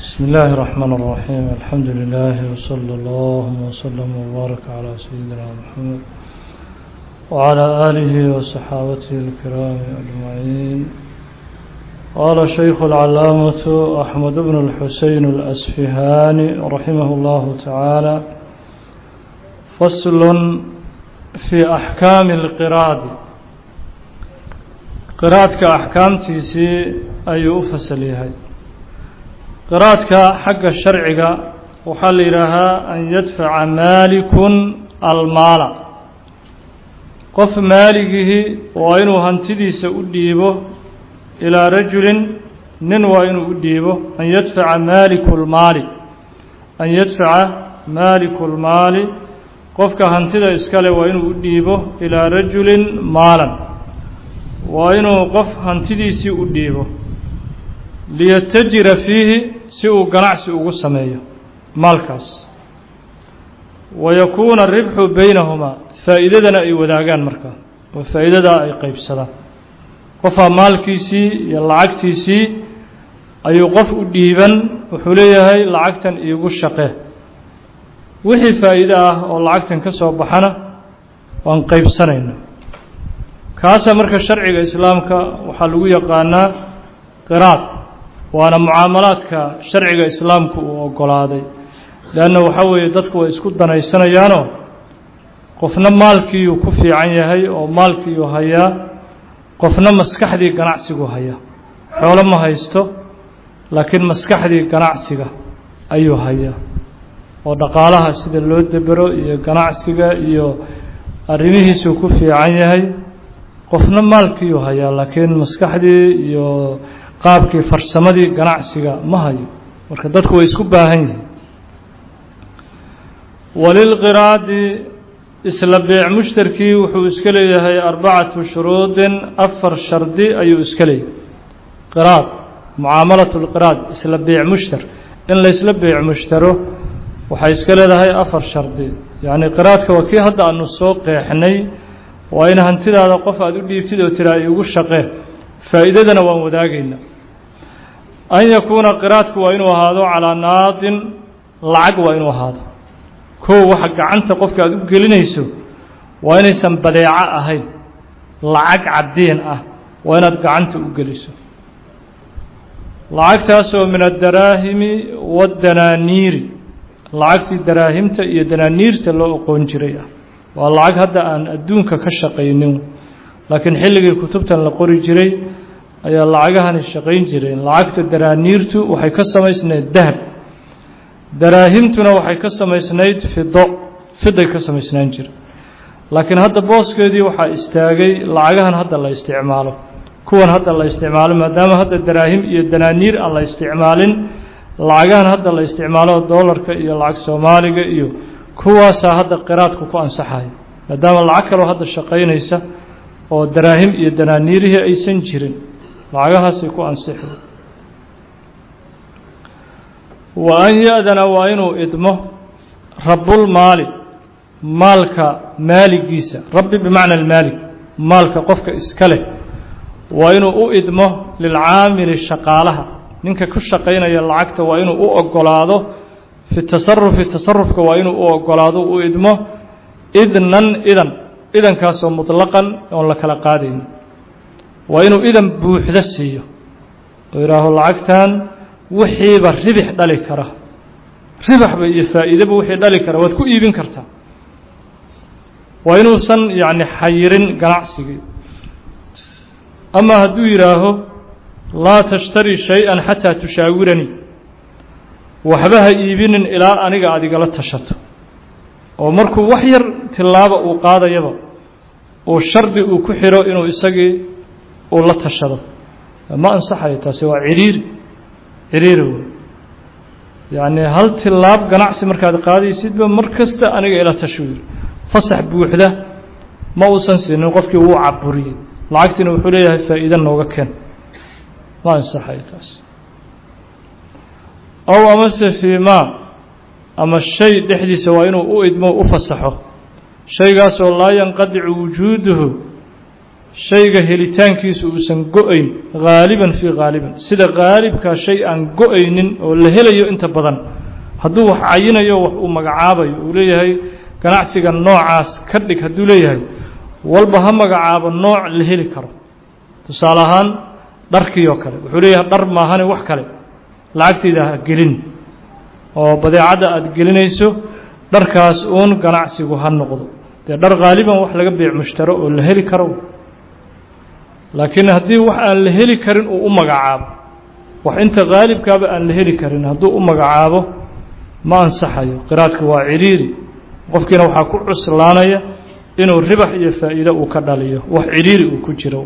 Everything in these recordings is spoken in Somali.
بسم الله الرحمن الرحيم الحمد لله وصلى الله وسلم وبارك على سيدنا محمد وعلى آله وصحابته الكرام أجمعين قال الشيخ العلامة أحمد بن الحسين الأسفهاني رحمه الله تعالى فصل في أحكام القراد قراadka أحكاamtiisii ayuu u fasl yahay qiraadka xagga sharciga waxaa la yidhaahaa an yadfaca maalikun almaala qof maaligihii waa inuu hantidiisa u dhiibo ilaa rajulin nin waa inuu u dhiibo an yadfaca maaliku lmaali an yadfaca maaliku lmaali qofka hantida iskale waa inuu u dhiibo ilaa rajulin maalan waa inuu qof hantidiisii u dhiibo liyatajira fiihi si uu ganacsi ugu sameeyo maalkaas wa yakuuna aribxu baynahumaa faa'iidadana ay wadaagaan markaa oo faa'iidadaa ay qeybsadaan qofaa maalkiisii iyo lacagtiisii ayuu qof u dhiiban wuxuu leeyahay lacagtan iigu shaqee wixii faa'iide ah oo lacagtan ka soo baxana waan qeybsanayna kaasa marka sharciga islaamka waxaa lagu yaqaanaa qiraad waana mucaamalaadka sharciga islaamku uu ogolaaday leanna waxaa weeye dadku way isku danaysanayaanoo qofna maalkiiyuu ku fiican yahay oo maalkiiyuu hayaa qofna maskaxdii ganacsigu hayaa xoolo ma haysto laakiin maskaxdii ganacsiga ayuu hayaa oo dhaqaalaha sida loo debero iyo ganacsiga iyo arrimihiisuu ku fiican yahay qofna maalkiiyuu hayaa laakiin maskaxdii iyo qaabkii farsamadii ganacsiga ma hayo marka dadku way isku baahan yihiin walilqiraadi isla beec mushtarkii wuxuu iska leeyahay arbacatu shuruudin afar shardi ayuu iska leeyahay qiraad mucaamalat lqiraad isla beec mushtar in laysla beec mushtaro waxay iska leedahay afar shardi yacni qiraadka waa kii hadda aanu soo qeexnay waa in hantidaada qof aada u dhiibtid oo tiraa iigu shaqee faa'iidadana waan wadaagaynaa an yakuuna qiraadku waa inuu ahaado calaa naadin lacag waa inuu ahaado kow waxa gacanta qofka aada u gelinayso waa inaysan badeeco ahayn lacag caddiin ah waa inaad gacanta u geliso lacagtaasoo min addaraahimi waddanaaniiri lacagtii daraahimta iyo danaaniirta loo oqoon jiray ah waa lacag hadda aan adduunka ka shaqaynin laakiin xilligii kutubtan la qori jiray ayaa lacagahani shaqayn jireen lacagta daraaniirtu waxay ka samaysnayd dahab daraahimtuna waxay ka samaysnayd fido fiday ka samaysnaan jira laakiin hadda booskeedii waxaa istaagay lacagahan hadda la isticmaalo kuwan hadda la isticmaalo maadaama hadda daraahim iyo danaaniir aan la isticmaalin lacagahan hadda la isticmaalo doolarka iyo lacag soomaaliga iyo kuwaasaa hadda qiraadku ku ansaxaya maadaama lacag kaloo hadda shaqaynaysa oo daraahim iyo danaaniirihii aysan jirin lacagahaasay ku ansixi wa an ya-dana waa inuu idmo rabulmaali maalka maaligiisa rabbi bimacna almaalik maalka qofka iska leh waa inuu u idmo lilcaamili shaqaalaha ninka ku shaqaynaya lacagta waa inuu u ogolaado fi tasarufi tasarufka waa inuu u ogolaado u idmo idnan idan idankaasoo mutlaqan oon la kala qaadaynin waa inuu idan buuxda siiyo oo yidhaaho lacagtan wixiiba ribix dhali kara ribaxba iyo faa'iidaba wixii dhali kara waad ku iibin kartaa waa inuusan yacni xayirin ganacsigii ama hadduu yidhaaho laa tashtari shay-an xataa tushaawiranii waxba ha iibinin ilaa aniga aad igala tashato oo markuu wax yar tilaaba uu qaadayaba uu shardi uu ku xiro inuu isagii uu la tashado ma ansaxayo taasi waa ciriiri ciriiri wey yacni hal tilaab ganacsi markaad qaadaysidba mar kasta aniga ila tashu yiri fasax buuxda ma uusan siinin qofkii wuu caburiyey lacagtiina wuxuu leeyahay faa'iida nooga keen ma ansaxayo taasi ow amase fii maa ama shay dhexdiisa waa inuu u idmo u fasaxo shaygaasoo laa yanqadicu wujuuduhu shayga helitaankiisu uusan go-ayn haaliban fii haaliban sida haalibkaa shay aan go-aynin oo la helayo inta badan hadduu wax cayinayo wax uu magacaabayo uu leeyahay ganacsiga noocaas ka dhig hadduu leeyahay walba ha magacaabo nooc la heli karo tusaale ahaan dharkii oo kale wuxuu leeyahay dhar maahane wax kale lacagtayda ha gelin oo badeecadda aada gelinayso dharkaas uun ganacsigu ha noqdo dee dhar haaliban wax laga beec mushtaro oo la heli karo laakiin haddii wax aan la heli karin uu u magacaabo wax inta haalibkaaba aan la heli karin hadduu u magacaabo ma ansaxayo qiraadka waa cidhiiri qofkiina waxaa ku cuslaanaya inuu ribax iyo faa'iido uu ka dhaliyo wax cidhiiri uu ku jiro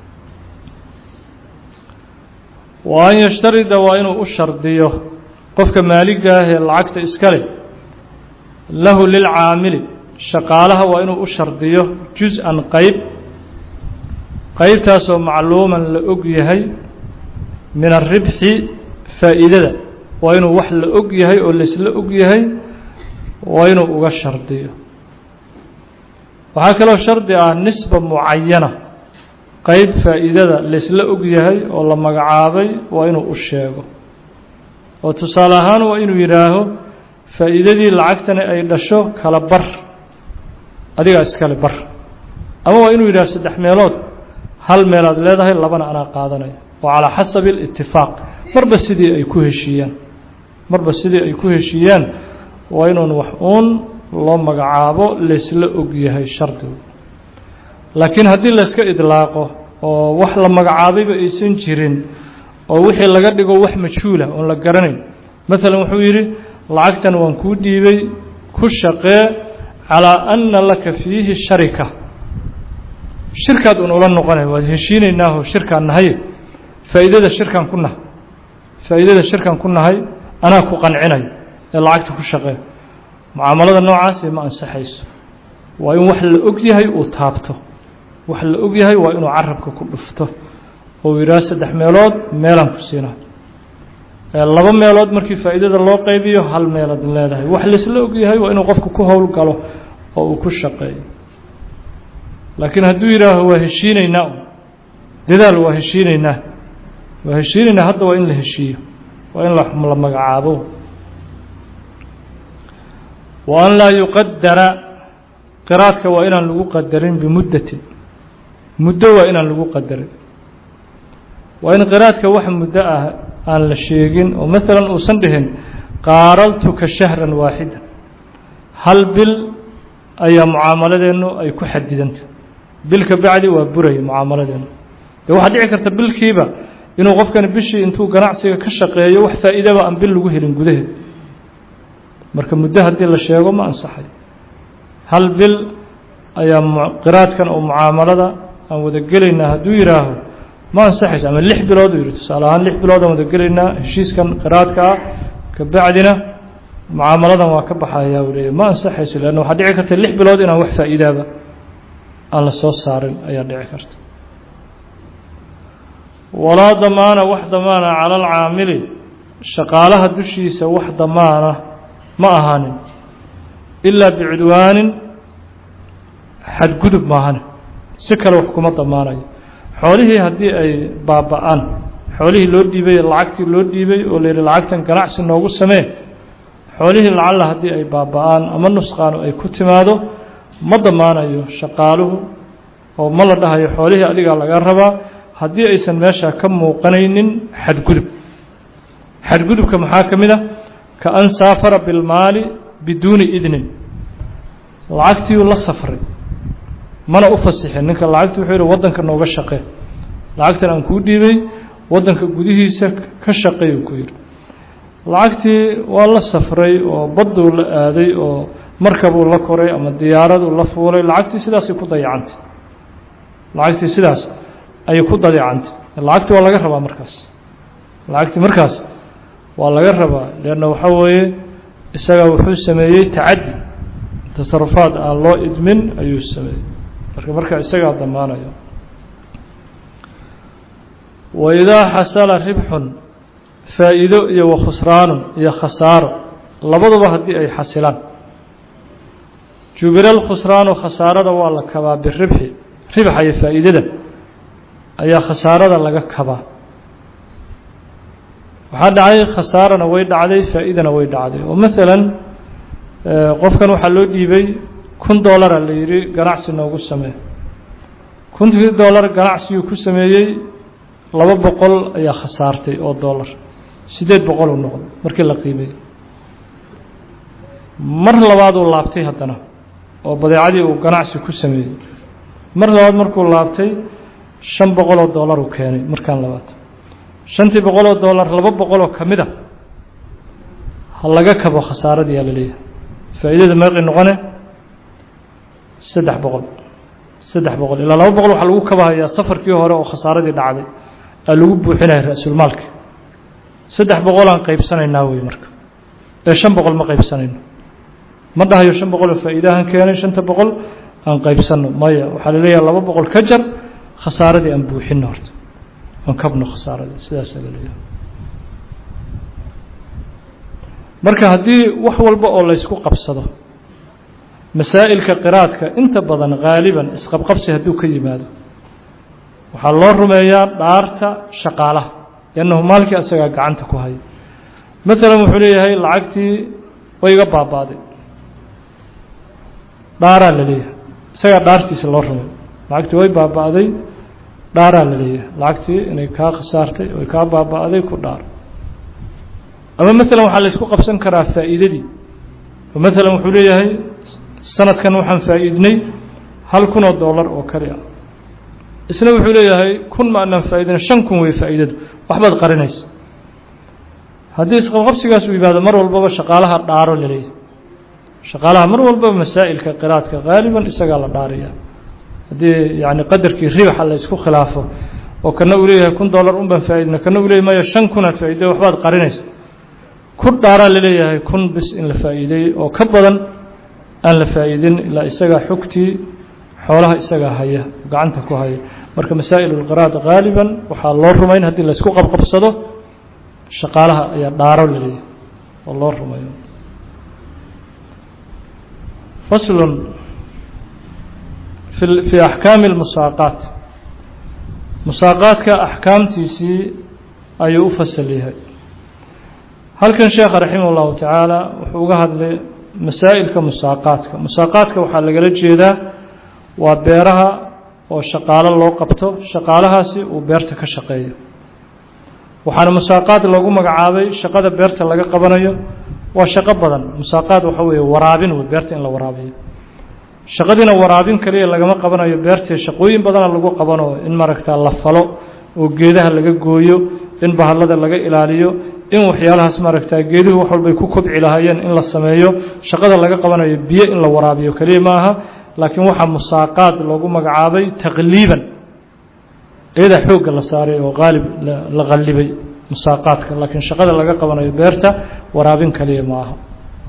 wa an yashtarida waa inuu u shardiyo qofka maaligaah ee lacagta iska leh lahu lilcaamili shaqaalaha waa inuu u shardiyo jus-an qayb qaybtaasoo macluuman la og yahay min aribxi faa'iidada waa inuu wax la og yahay oo laisla og yahay waa inuu uga shardiyo waxaa kaloo shardi ah nisba mucayana qayb faa'iidada laisla og yahay oo la magacaabay waa inuu u sheego oo tusaale ahaan waa inuu yidhaaho faa'iidadii lacagtani ay dhasho kala bar adigaa iskale bar ama waa inuu yidhaho saddex meelood hal meelaad leedahay labana anaa qaadanaya oo calaa xasabi alitifaaq marba sidii ay ku heshiiyaan marba sidii ay ku heshiiyaan waa inuun wax uun loo magacaabo laysla og yahay shardigu laakiin haddii layska idlaaqo oo wax la magacaabayba aysan jirin oo wixii laga dhigo wax majhuula oon la garanayn maalan wuxuu yidhi lacagtan waan kuu dhiibay ku shaqee calaa anna laka fiihi sharika shirkaad un ula noqonay waad heshiinaynaahoo shirkaan nahaye faa'iidada shirkaan ku nahay faa'iidada shirkaan ku nahay anaa ku qancinayo ee lacagta ku shaqee mucaamalada noocaasi ma ansaxayso waa in wax la og yahay uu taabto wax la og yahay waa inuu carabka ku dhufto oo yidhaah saddex meelood meelaan ku siinaa laba meelood markii faa'iidada loo qaybiyo hal meelaad leedahay wax laisla og yahay waa inuu qofku ku howl galo oo uu ku shaqeeyo laakiin hadduu yidhaaho waa heshiinaynaa dadaal waa heshiinaynaa waa heshiinaynaa hadda waa in la heshiiyo waa in la magacaabo wa an laa yuqadara qiraadka waa inaan lagu qadarin bimuddatin muddo waa inaan lagu qadarin waa in qiraadka wax muddo ah aan la sheegin oo maalan uusan dhihin qaaraltuka shahran waaxida hal bil ayaa mucaamaladeennu ay ku xadidanta bil ka bacdi waa buraya mucaamaladeennu dee waxaa dhici karta bilkiiba inuu qofkani bishii intuu ganacsiga ka shaqeeyo wax faa'iidaba aan bil lagu helin gudaheed marka muddo haddii la sheego ma ansaxay hal bil ayaa qiraadkan oo mucaamalada aan wada gelaynaa hadduu yidhaaho ma ansaxayso ama lix bilood uu yidhi tusaale ahaan lix bilood aan wada gelaynaa heshiiskan qiraadka ah ka bacdina mucaamaladan waa ka baxayaa uu leeyahy ma ansaxayso leanna waxaa dhici karta lix bilood inaan wax faa'iidaaba aan la soo saarin ayaa dhici karta walaa damaana wax damaana cala alcaamili shaqaalaha dushiisa wax damaana ma ahaanin ilaa bicudwaanin xadgudub maahane si kale wax kuma damaanayo xoolihii haddii ay baaba-aan xoolihii loo dhiibay lacagtii loo dhiibay oo layidhi lacagtan ganacsi noogu samee xoolihii lacalla haddii ay baaba-aan ama nusqaanu ay ku timaado ma damaanayo shaqaaluhu oo ma la dhahayo xoolihii adigaa laga rabaa haddii aysan meesha ka muuqanaynin xadgudub xadgudubka maxaa ka mid a ka an saafara bilmaali biduuni idnin lacagtiiuu la safray mana u fasixin ninka lacagti wuxuu yidhi waddanka nooga shaqee lacagtan aan kuu dhiibay waddanka gudihiisa ka shaqeey uu ku yidhi lacagtii waa la safray oo badduu la aaday oo markabuu la koray ama diyaaraduu la fuulay lacagtii sidaasay ku dayacantay lacagtii sidaas ayay ku dayacantay lacagtii waa laga rabaa markaas lacagtii markaas waa laga rabaa leanna waxaa weeye isaga wuxuu sameeyey tacaddi tasarufaad aan loo idmin ayuu sameeyey marka marka isagaa damaanaya waidaa xasala ribxun faa'iido iyo wakhusraanun iyo khasaaro labaduba haddii ay xasilaan jubila alkhusraanu khasaarada waa la kabaa biribxi ribxa iyo faa'iidada ayaa khasaarada laga kabaa waxaa dhacay khasaarana way dhacday faa-idana way dhacday oo maalan qofkan waxaa loo dhiibay kun dollara la yidhi ganacsi noogu samee kuntii dollar ganacsiguu ku sameeyey laba boqol ayaa khasaartay oo dollar siddeed boqol uu noqday markii la qiimeeyey mar labaad uu laabtay haddana oo badeecadii uu ganacsi ku sameeyey mar labaad markuu laabtay shan boqoloo dollar uu keenay markaan labaad shantii boqoloo dollar laba boqoloo ka mid a ha laga kabo khasaaradii yaa la leeyahay faa'iidada meeqay noqone saddex boqol saddex boqol ilaa laba boqol waxaa lagu kabahayaa safarkii hore oo khasaaradii dhacday aa lagu buuxinaya ra-sulmaalka saddex boqolaan qaybsanaynaa wey marka ee shan boqol ma qaybsanayno ma dhahayo shan boqoloo faa'iidahan keenay shanta boqol aan qaybsanno maya waxaa la leeyahay laba boqol ka jar khasaaradii aan buuxinno horta aan kabno khasaaradii sidaasaa la leeyahay marka haddii wax walba oo laysku qabsado masaa'ilka qiraadka inta badan haaliban isqabqabsi hadduu ka yimaado waxaa loo rumeeyaa dhaarta shaqaalaha liannahu maalkii asagaa gacanta ku haya maalan wuxuu leeyahay lacagtii way iga baaba'day dhaaraa la leeyahay isagaa dhaartiisa loo rumay lacagtii way baaba'day dhaaraa la leeyahay lacagtii inay kaa khasaartay oy kaa baaba'day ku dhaar ama maalan waxaa laysku qabsan karaa faa'iidadii oo maalan wuxuu leeyahay sanadkan waxaan faa'iidnay hal kun oo dollar oo kali ah isna wuxuu leeyahay kun ma anaan faa'iidina shan kun wey faa'iidadu waxbaad qarinaysa haddii isqabqabsigaas uu yimaado mar walbaba shaqaalaha dhaaro la leeyahay shaqaalaha mar walbaba masaa'ilka qiraadka haaliban isagaa la dhaaraya haddii yacni qadarkii ribaxa la isku khilaafo oo kana uu leeyahay kun dollar un baan faa'iidina kana uu leeyahy maya shan kunaad faa'iiday waxbaad qarinaysa ku dhaaraa la leeyahay kun bis in la faa'iideeyey oo ka badan aan la faa'iidin ilaa isagaa xogtii xoolaha isagaa haya gacanta ku haya marka masaa'il ulqiraad haaliban waxaa loo rumayn haddii laysku qabqabsado shaqaalaha ayaa dhaaro la leeyahay oo loo rumayo faslun fi fii axkaami اlmusaaqaat musaaqaadka axkaamtiisii ayuu u fasal yahay halkan sheekha raximah اllahu tacaala wuxuu uga hadlay masaa'ilka musaaqaadka musaaqaadka waxaa lagala jeedaa waa beeraha oo shaqaalo loo qabto shaqaalahaasi uu beerta ka shaqeeyo waxaana musaaqaad loogu magacaabay shaqada beerta laga qabanayo waa shaqo badan musaaqaad waxa weeye waraabin wey beerta in la waraabiyo shaqadiina waraabin kaliya lagama qabanayo beertee shaqooyin badana lagu qabano in maaragta la falo oo geedaha laga gooyo in bahallada laga ilaaliyo in waxyaalahaas maaragta geeduhu wax walbay ku kobci lahaayeen in la sameeyo shaqada laga qabanayo biyo in la waraabiyo keliya ma aha laakiin waxaa musaaqaad loogu magacaabay taqliiban iyadaa xoogga la saaray oo qaalib la qallibay musaaqaadka laakiin shaqada laga qabanayo beerta waraabin kaliya ma aha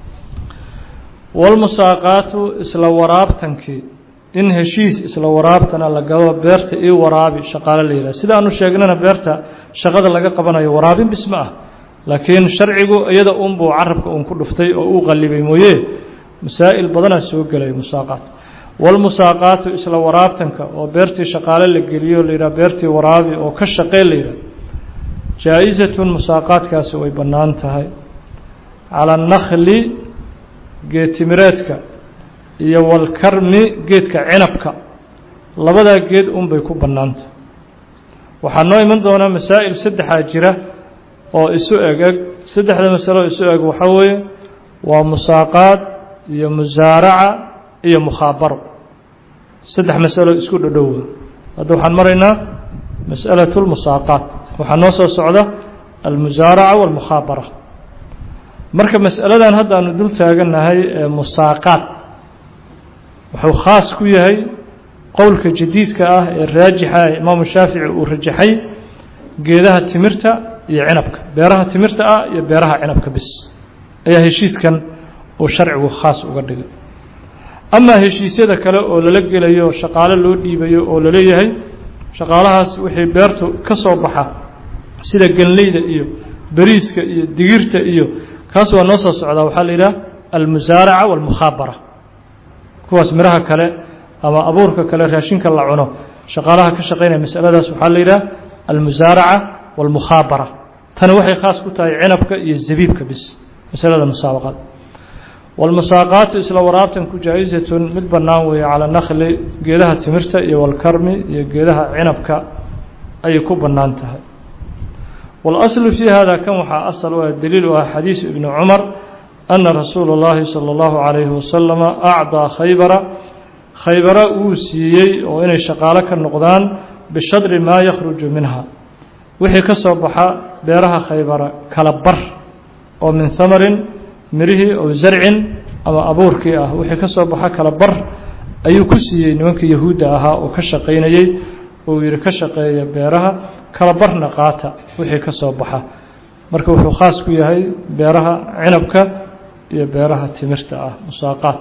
walmusaaqaatu isla waraabtankii in heshiis isla waraabtana la galo beerta io waraabi shaqaale la yidhaha sida aanu sheegnana beerta shaqada laga qabanayo waraabin bis ma ah laakiin sharcigu iyada unbuu carabka uun ku dhuftay oo uu qallibay mooye masaa'il badanaa soo gelaya musaaqaat walmusaaqaatu isla waraabtanka oo beertii shaqaale la geliyo la yidhaha beertii waraabi oo ka shaqee la yidhaha jaa-isatun musaaqaadkaasi way bannaan tahay cala annakli geedtimireedka iyo walkarmi geedka cinabka labadaa geed unbay ku bannaantah waxaa noo iman doonaa masaa'il saddexaa jira oo isu eg eg saddexda masalo isu eg waxaa weeye waa musaaqaad iyo musaaraca iyo mukhaabaro saddex masalo isku dhodhowa hadda waxaan maraynaa mas'alatu lmusaaqaat waxaa noo soo socda almusaaraca walmukhaabara marka mas'aladan hadda aanu dul taagannahay ee musaaqaad wuxuu khaas ku yahay qowlka jadiidka ah ee raajixa ee imaamu shaafici uu rajaxay geedaha timirta iyo cinabka beeraha timirta ah iyo beeraha cinabka bis ayaa heshiiskan uu sharcigu khaas uga dhigay amaa heshiisyada kale oo lala gelayo shaqaale loo dhiibayo oo laleeyahay shaqaalahaas wixii beertu ka soo baxa sida ganleyda iyo beriiska iyo digirta iyo kaas waa noo soo socdaa waxaa la yidhaha almusaaraca walmukhaabara kuwaas miraha kale ama abuurka kale raashinka la cuno shaqaalaha ka shaqaynaya masaladaas waxaa la yidhaha almusaaraca wاlmukhaabara tani waxay khaas ku tahay cinabka iyo zabiibka bis masalada musaabaqada wاlmusaaqaatu isla waraabtanku jaa-izatun mid bannaan weeye calى nakli geedaha timirta iyo walkarmi iyo geedaha cinabka ayay ku bannaan tahay wاlaslu fii hada kan waxaa asal u ah daliil u ah xadiisu ibni cumar ana rasuula اllahi salى اllahu عalayhi wasalama acdaa khaybara khaybara wuu siiyey oo inay shaqaalo ka noqdaan bishadri maa yakhruju minha wixii ka soo baxa beeraha khaybara kala bar oo min hamarin mirihii oo zarcin ama abuurkii ah wixii ka soo baxa kala bar ayuu ku siiyey nimankii yahuudda ahaa oo ka shaqaynayey oo yidhi ka shaqeeya beeraha kala barna qaata wixii ka soo baxa marka wuxuu khaas ku yahay beeraha cinabka iyo beeraha timirta ah musaaqaad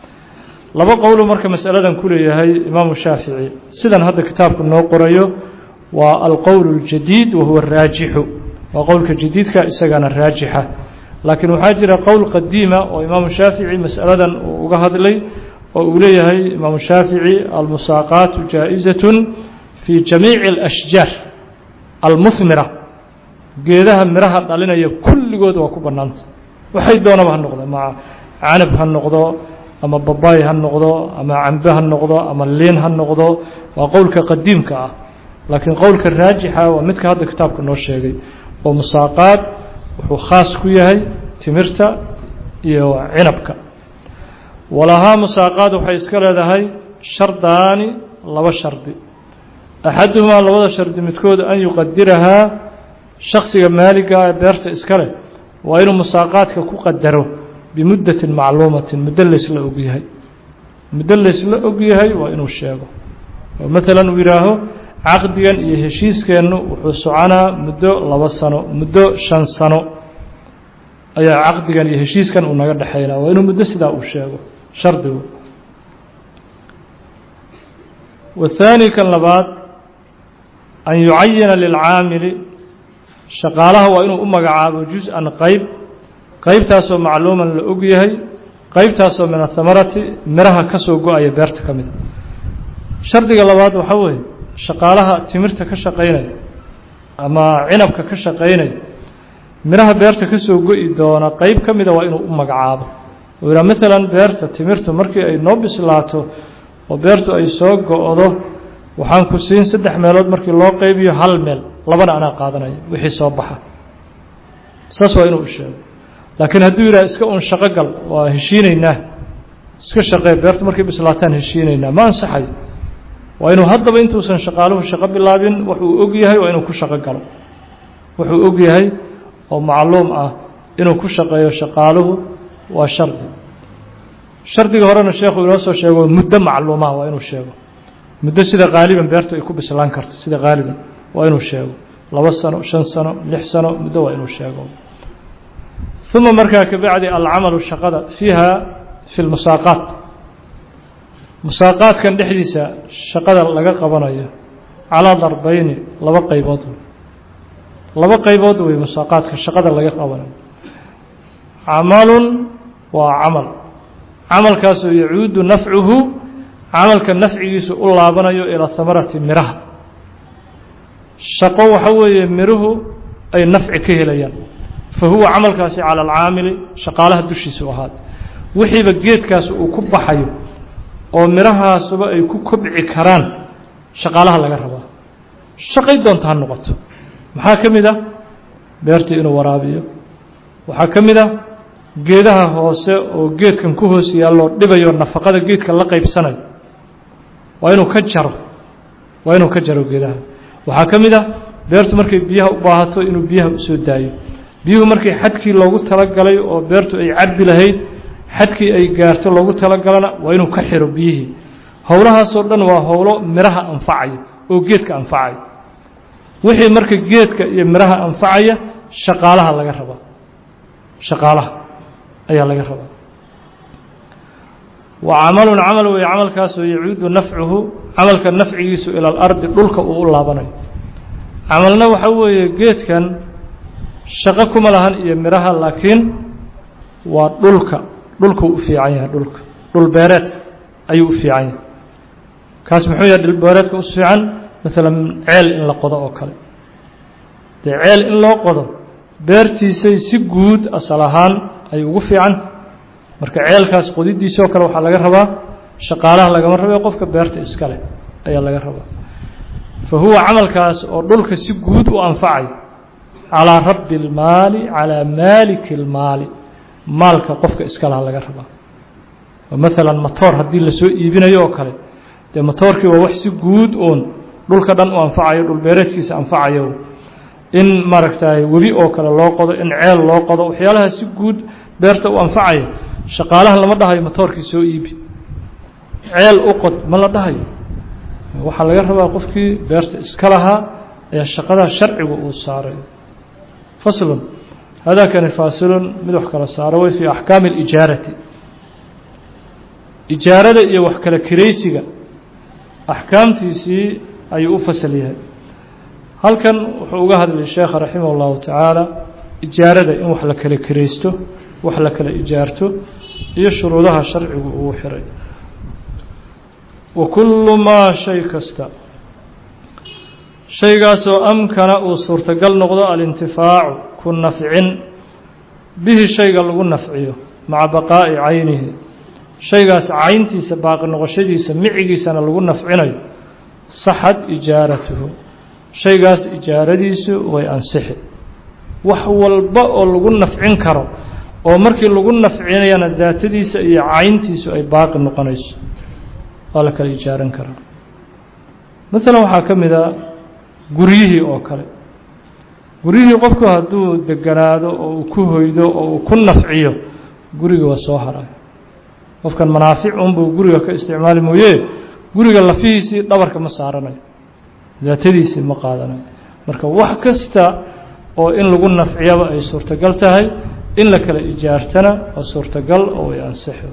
laba qowlu marka masaladan ku leeyahay imaamu shaafici sidan hadda kitaabku noo qorayo waa alqowl اljadiid wahuwa raajixu waa qowlka jadiidka isagana raajixa laakiin waxaa jira qowl qadiima oo imaamu shaafici masaladan uu uga hadlay oo uu leeyahay imaamu shaafici almusaaqaatu jaa-izat fi jamiici اlashjaar almuhmira geedaha miraha dhalinaya kulligood waa ku bannaanta waxay doonaba ha noqdo ma canab ha noqdo ama babaay ha noqdo ama cambe ha noqdo ama liin ha noqdo waa qowlka qadiimka ah laakiin qowlka raajixa waa midka hadda kitaabka noo sheegay oo musaaqaad wuxuu khaas ku yahay timirta iyo cinabka walahaa musaaqaad waxay iska leedahay shardaani laba shardi axaduhumaa labada shardi midkood an yuqadirahaa shaksiga maaliga ee beerta iska leh waa inuu musaaqaadka ku qadaro bimuddatin macluumatin muddo laysla ogyahay muddo laysla ogyahay waa inuu sheego oo maalan uu yidhaaho caqdigan iyo heshiiskeennu wuxuu soconaa muddo laba sano muddo shan sano ayaa caqdigan iyo heshiiskan uu naga dhexaynaa waa inuu muddo sidaa uu sheego shardigu wathaani kan labaad an yucayina lilcaamili shaqaalaha waa inuu u magacaabo jus-an qeyb qeybtaasoo macluuman la og yahay qeybtaasoo min athamarati miraha ka soo go-aya beerta ka mida shardiga labaad waxaa weeye shaqaalaha timirta ka shaqaynaya ama cinabka ka shaqaynaya miraha beerta ka soo go-i doona qeyb ka mida waa inuu u magacaabo oo yidhaha maalan beerta timirtu markii ay noo bislaato oo beertu ay soo go-do waxaan ku siin saddex meelood markii loo qeybiyo hal meel labana anaa qaadanaya wixii soo baxa saas waa inuu u sheego laakiin hadduu yidhaha iska un shaqo gal waa heshiinaynaa iska shaqee beertu markay bislaataan heshiinaynaa ma ansaxayo waa inuu haddaba intuusan shaqaaluhu shaqo bilaabin wuxuu og yahay waa inuu ku shaqo galo wuxuu og yahay oo macluum ah inuu ku shaqeeyo shaqaaluhu waa shardi shardiga horena sheekhu inoo soo sheego muddo macluumaha waa inuu sheego muddo sida qaaliban beertu ay ku bislaan karto sida qaaliban waa inuu sheego laba sano shan sano lix sano muddo waa inuu sheego uma markaa kabacdi alcamalu shaqada fiiha fi lmusaaqaat musaaqaadkan dhexdiisa shaqada laga qabanayo calaa darbeyni laba qaybood laba qaybood wey musaaqaadka shaqada laga qabanayo camalun waa camal camalkaasoo yacuudu nafcuhu camalka nafcigiisu u laabanayo ilaa hamarati miraha shaqo waxa weeye miruhu ay nafci ka helayaan fa huwa camalkaasi cala alcaamili shaqaalaha dushiisu ahaad wixiiba geedkaas uu ku baxayo oo mirahaasuba ay ku kobci karaan shaqaalaha laga rabaa shaqay doonta ha noqoto maxaa ka mid ah beertii inuu waraabiyo waxaa ka mid ah geedaha hoose oo geedkan ku hoos yaalloo dhibayo nafaqada geedka la qaybsanayo waa inuu ka jaro waa inuu ka jaro geedaha waxaa ka mid ah beertu markay biyaha u baahato inuu biyaha usoo daayo biyuhu markii xadkii loogu talagalay oo beertu ay cabbi lahayd xadkii ay gaarto loogu talagalana waa inuu ka xiro biyihii howlahaasoo dhan waa howlo miraha anfacaya oo geedka anfacaya wixii marka geedka iyo miraha anfacaya shaqaalaha laga rabaa shaqaalaha ayaa laga rabaa wa camalun camal weeye camalkaasoo yacuudu nafcuhu camalka nafcigiisu ila alardi dhulka uu u laabanayo camalna waxa weeye geedkan shaqo kuma lahan iyo miraha laakiin waa dhulka dhulkuu u fiican yahay dhulka dhul beereedka ayuu u fiican yahay kaas muxuu yahay dhilbeereedka u fiican maalan ceel in la qodo oo kale dee ceel in loo qodo beertiisay si guud asal ahaan ay ugu fiicanta marka ceelkaas qodidiisoo kale waxaa laga rabaa shaqaalaha lagama rabe qofka beerta iska leh ayaa laga rabaa fa huwa camalkaas oo dhulka si guud u anfacay calىa rabi اlmaali calىa maaliki اlmaali maalka qofka iska laha laga rabaa oo maalan matoor haddii lasoo iibinayo oo kale dee matoorkii waa wax si guud oon dhulka dhan u anfacayo dhulbeereedkiisa anfacayo in maaragtay webi oo kale loo qodo in ceel loo qodo waxyaalaha si guud beerta u anfacaya shaqaalaha lama dhahayo matoorkii soo iibi ceel u qod ma la dhahayo waxaa laga rabaa qofkii beerta iska lahaa ayaa shaqadaa sharcigu uu saaray faslun hadakani faasilun mid wax kala saaro way fii axkaami اlijaarati ijaarada iyo wax kala kiraysiga axkaamtiisii ayuu u fasal yahay halkan wuxuu uga hadlay sheekha raximah اllahu tacaala ijaarada in wax la kala kiraysto wax la kala ijaarto iyo shuruudaha sharcigu uu xiray wa kullu maa shay kasta shaygaasoo amkana uu suurtagal noqdo alintifaacu ku nafcin bihi shayga lagu nafciyo maca baqaa'i caynihi shaygaas cayntiisa baaqi noqoshadiisa micigiisana lagu nafcinayo saxad ijaaratuhu shaygaas ijaaradiisu way ansixi wax walba oo lagu nafcin karo oo markii lagu nafcinayana daatadiisa iyo cayntiisu ay baaqi noqonayso waa la kala ijaaran karaa maalan waxaa ka mid a guryihii oo kale guryihii qofku hadduu deganaado oo uu ku hoydo oo uu ku nafciyo guriga waa soo haray qofkan manaafic unbuu guriga ka isticmaali mooye guriga lafihiisii dhabarka ma saaranayo daatadiisii ma qaadanayo marka wax kasta oo in lagu nafciyaba ay suurtagal tahay in la kala ijaartana waa suurtagal oo way ansixi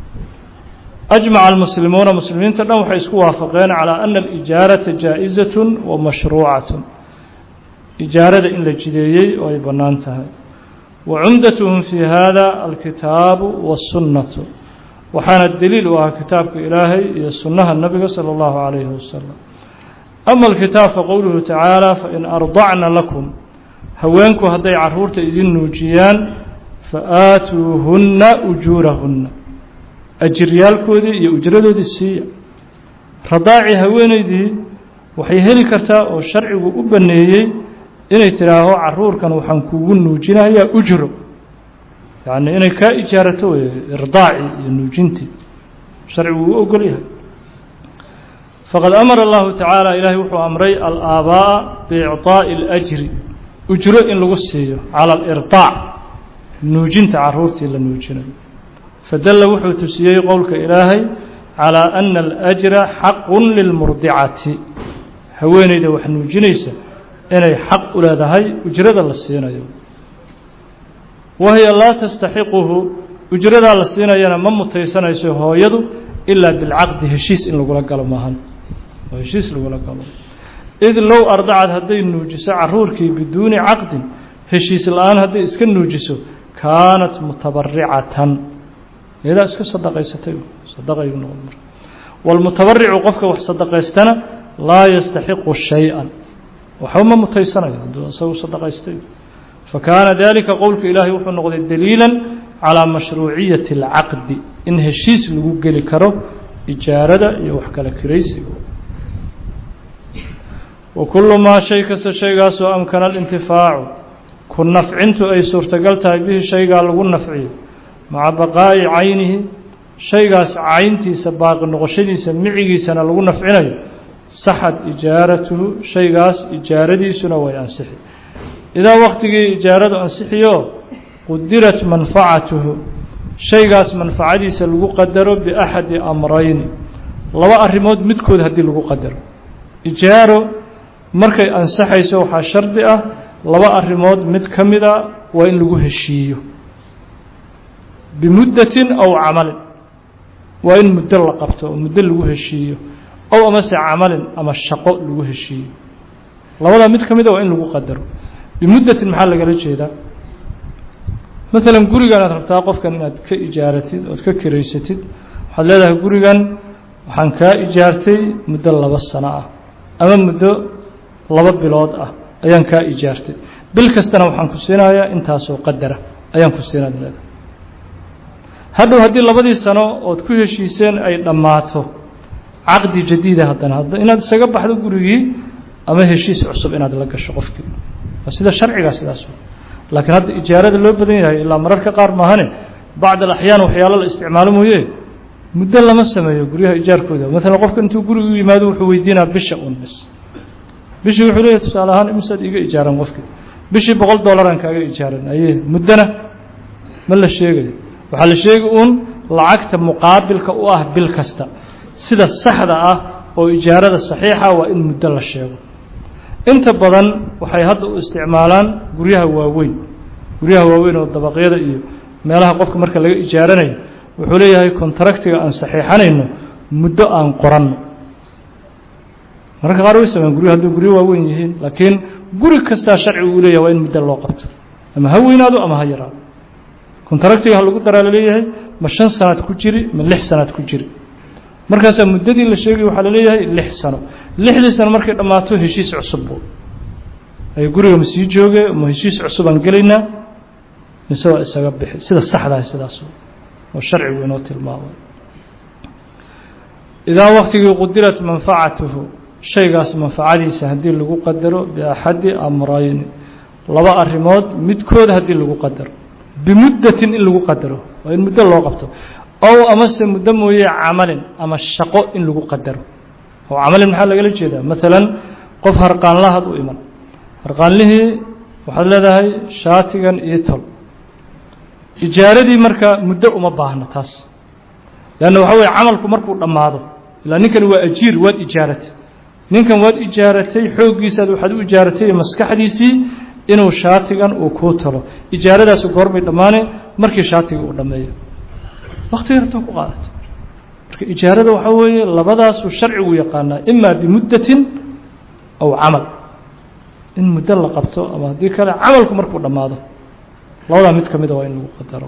أجمع المسلمون مسلimiinta dhan waxay isku waafaqeen calى أن الإiجاaraةa jaaئزaة ومashروucaة ijaarada in la jideeyey oo ay banaan tahay وcumdatهm في hada الkitaaب والsuنaة waxaana deliil u ah kitaabka ilaahay iyo sunaha nabiga slى الlaه عalيه وsلم أma الkitaab faqowluhu taعaalى fain أرضacna laكم haweenku hadday caruurta idin nuujiyaan faآaatuuhuna أjuurahuna ajiryaalkoodii iyo ujradoodii siiya radaaci haweeneydii waxay heli kartaa oo sharcigu u baneeyey inay tidhaaho caruurkan waxaan kugu nuujinayaa ujro yacni inay kaa ijaarato wey irdaaci iyo nuujintii sharcigu u ogol yahay faqad amara allahu tacaala ilaahay wuxuu amray alaaba'a biicطaa'i اlajri ujro in lagu siiyo cala alirdaac nuujinta caruurtii la nuujinayo fadalla wuxuu tusiyey qowlka ilaahay calىa ana alأjra xaqu lilmurdicati haweeneyda wax nuujinaysa inay xaq u leedahay ujrada la siinayo wahiya laa tastaxiquhu ujradaa la siinayana ma mutaysanayso hooyadu ilaa bilcaqdi heshiis in lagula galo maahan oo heshiis lagula galo id low ardacad hadday nuujiso caruurkii biduuni caqdin heshiis la-aan hadday iska nuujiso kaanat mutabaricatan iyadaa iska sadaqaysatay sadaqayu noqon marka walmutabaricu qofka wax sadaqaystana laa yastaxiqu shay-an waxba ma mutaysanayo hadduu isagu sadaqaystay fakaana dalika qowlka ilaahay wuxuu noqday daliila calىa mashruuciyati اlcaqdi in heshiis lagu geli karo ijaarada iyo wax kala kiraysiga wa kulu maa shay kasta shaygaasoo amkana alintifaacu ku nafcintu ay suurtagal tahay bihi shaygaa lagu nafciyo maca baqaa'i caynihi shaygaas cayntiisa baaqi noqoshadiisa micigiisana lagu nafcinayo saxad ijaaratuhu shaygaas ijaaradiisuna way ansixi idaa waktigii ijaaradu ansixiyo qudirat manfacatuhu shaygaas manfacadiisa lagu qadaro biaxadi amrayni laba arrimood midkood haddii lagu qadaro ijaaro markay ansaxayso waxaa shardi ah laba arrimood mid ka mid a waa in lagu heshiiyo bimuddatin aw camalin waa in muddo la qabto oo muddo lagu heshiiyo ow amase camalin ama shaqo lagu heshiiyo labadaa mid ka mid a waa in lagu qadaro bimuddatin maxaa lagala jeedaa maalan gurigan aad rabtaa qofkan inaad ka ijaaratid ood ka kiraysatid waxaad leedahay gurigan waxaan kaa ijaartay muddo laba sano ah ama muddo laba bilood ah ayaan kaa ijaartay bil kastana waxaan ku siinayaa intaasoo qadara ayaan ku siinaad leedahay hadhow haddii labadii sano ood ku heshiiseen ay dhammaato caqdi jadiida haddana hadda inaad isaga baxdo gurigii ama heshiis cusub inaad la gasho qofkii waa sida sharcigaa sidaas laakiin hadda ijaarada loo badan yahay ilaa mararka qaar maahane bacd alaxyaan waxyaalo la isticmaalo mooye muddo lama sameeyo guryaha ijaarkooda maalan qofka intuu guriga u yimaado wuxuu weydiinaa bisha un bis bishii wuxuu leeyahy tusaale ahaan imisaad iga ijaaran qofkii bishii boqol dollaraan kaaga ijaaran aye muddona ma la sheegayo waxaa la sheegi uun lacagta muqaabilka u ah bil kasta sida saxda ah oo ijaarada saxiixa waa in muddo la sheego inta badan waxay hadda u isticmaalaan guryaha waaweyn guryaha waaweyn oo dabaqyada iyo meelaha qofka marka laga ijaaranayo wuxuu leeyahay contractiga aan saxiixanayno muddo aan qoranno mararka qaar way sameyan guryu hadduu guryo waaweyn yihiin laakiin guri kastaa sharcigu uu leeyahay waa in muddo loo qabto ama ha weynaado ama ha yaraado contractiga ha lagu daraa laleeyahay ma shan sanaad ku jiri ma lix sanaad ku jiri markaasaa muddadii la sheegay waxaa laleeyahay lix sano lixdii sano markay dhammaato heshiis cusubbu ay guriga ma sii jooge ma heshiis cusubaan gelaynaa mise waa isaga bixi sida saxdaah sidaas oo sharcigu inoo tilmaamay idaa waktigii qudirat manfacatuhu shaygaas manfacadiisa haddii lagu qadaro biaxadi amrayni laba arrimood midkood haddii lagu qadaro bimuddatin in lagu qadaro waa in muddo loo qabto ow amase muddo mooye camalin ama shaqo in lagu qadaro oo camalin maxaa lagala jeedaa maalan qof harqaanlahaad u iman harqaanlihii waxaad leedahay shaatigan iyo tol ijaaradii marka muddo uma baahno taas leanna waxa weye camalku markuu dhammaado ilaa ninkan waa ajiir waad ijaaratay ninkan waad ijaaratay xooggiisaad waxaad u ijaaratay maskaxdiisii inuu shaatigan uu kuu talo ijaaradaasu goormay dhammaane markii shaatiga uu dhammeeyo waktiga rabta ku qaadato marka ijaarada waxaa weeye labadaasuu sharcigu yaqaanaa imaa bimuddatin aw camal in muddo la qabto ama haddii kale camalku markuu dhammaado labadaa mid ka mida waa in lagu qadaro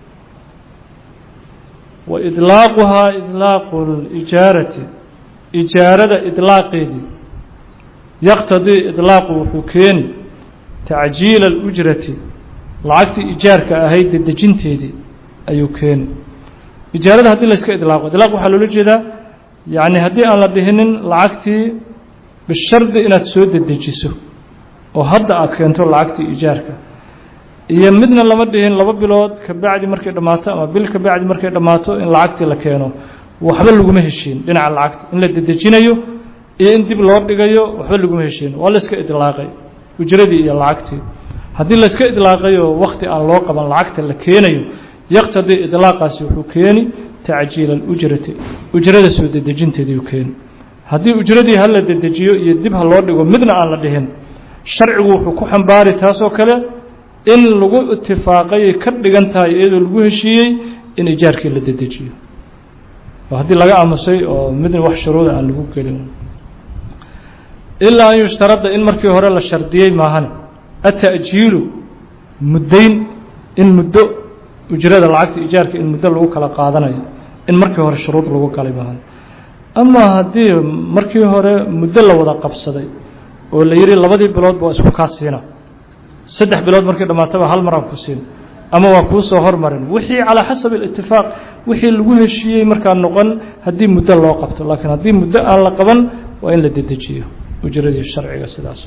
wa idlaaquhaa idlaaqu lijaarati ijaarada idlaaqeedii yaqtadii idlaaqu wuxuu keeni tacjiila alujrati lacagtii ijaarka ahayd dedejinteedii ayuu keeni ijaarada haddii layska idlaaqo idlaaq waxaa loola jeedaa yacni haddii aan la dhihinin lacagtii bishardi inaad soo dedejiso oo hadda aad keento lacagtii ijaarka iyo midna lama dhihin laba bilood ka bacdi markay dhammaato ama bil ka bacdi markay dhammaato in lacagtii la keeno waxba laguma heshiin dhinaca lacagta in la dedejinayo iyo in dib loo dhigayo waxba laguma heshiin waa layska idlaaqay ujradii iyo lacagtii haddii layska idlaaqayo wakti aan loo qaban lacagta la keenayo yaqtadii idlaaqaasi wuxuu keeni tacjiila alujrati ujrada soo dedejinteediiu keeni haddii ujradii ha la dedejiyo iyo dib ha loo dhigo midna aan la dhihin sharcigu wuxuu ku xambaari taasoo kale in lagu itifaaqayay ka dhigan tahay iyadoo lagu heshiiyey in ijaarkii la dedejiyo oo haddii laga aamusay oo midna wax shuruuda aan lagu gelin ilaa an yushtarada in markii hore la shardiyey maahane ata'jiilu muddayn in muddo ujrada lacagta ijaarka in muddo lagu kala qaadanayo in markii hore shuruud lagu galay maahane ama haddii markii hore muddo la wada qabsaday oo la yidhi labadii bilood baa isku kaa siina saddex bilood markii dhammaataba hal maraan ku siin ama waa kuu soo hormarin wixii calaa xasabi alitifaaq wixii lagu heshiiyey markaa noqon haddii muddo loo qabto laakiin haddii muddo aan la qaban waa in la dedejiyo ujradii sharciga sidaas